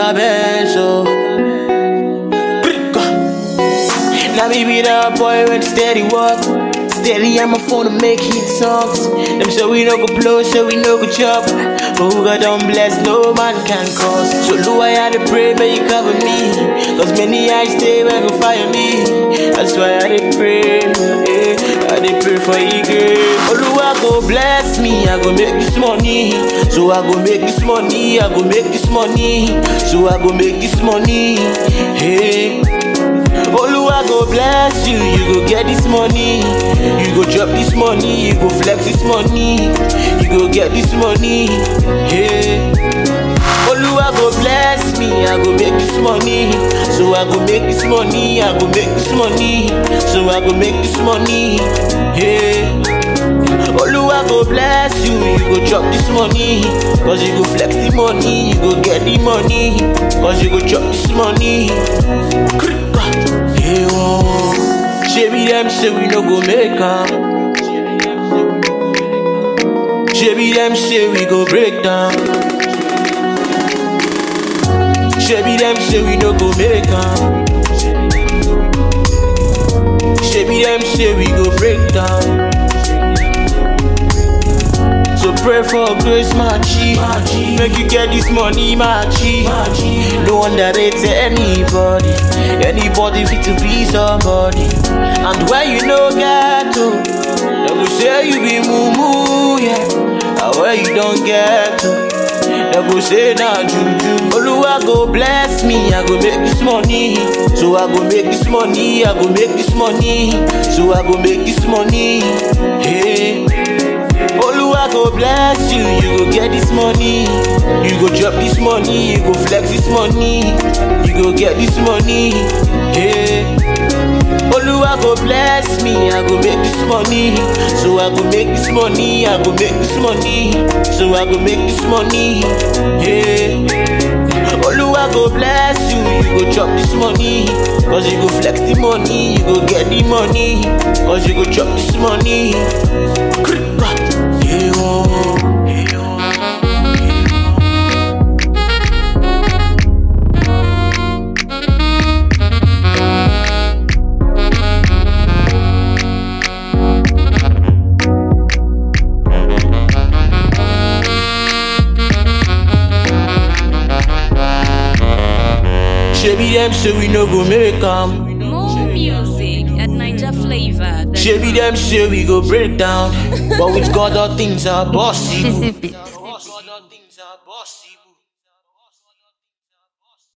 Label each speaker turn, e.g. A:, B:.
A: a bench, oh. Now me be that boy when steady walk. Steady on my phone to make hit songs. Them say we no go blow, so we no go chop. But who God don't bless, no man can cause. So Lord, I had to pray, may you cover me. Cause many eyes stay when go fire me. That's why I did pray, eh. I did pray for you, girl. Oh Lord, go bless me, I go make this money. So I go make this money, I go make this money. So I go make this money, hey. Oluwa go bless you, you go get this money. You go drop this money, you go flex this money. You go get this money, hey. Oluwa go bless me, I go make this money. So I go make this money, I go make this money. So I go make this money, hey. Oluwa go bless you, you go drop this money. Cause you go flex the money, you go get the money. Cause you go drop this money. Krika, yeah, whoa. Shebi them say we no go make am. Shebi them say we go break down. Shebi them say we no go make am. Shebi them say we go break down. So pray for grace, my G. Make you get this money, my G. No underrate anybody. Anybody fit to be somebody. And when you know get to, they go say you be moo yeah. And when you don't get to, they go say na juju. Oluwa go bless me, I go make this money. So I go make this money, I go make this money. So I go make this money. Hey. Oluwa go bless you, you go get this money. You go drop this money, you go flex this money. You go get this money. Hey. Oluwa go bless me, I go make this money. So I go make this money, I go make this money. So I go make this money. Hey. Oluwa go bless you, you go drop this money. Cause you go flex the money, you go get the money. Cause you go drop this money. Krika, yeah, oh, yeah, oh. Shebi them say we no go make am.
B: More music at Ninja Flavor.
A: Shebi them say we go break down. But with God all things are possible.
C: Exclusive beats.
A: God all things are possible.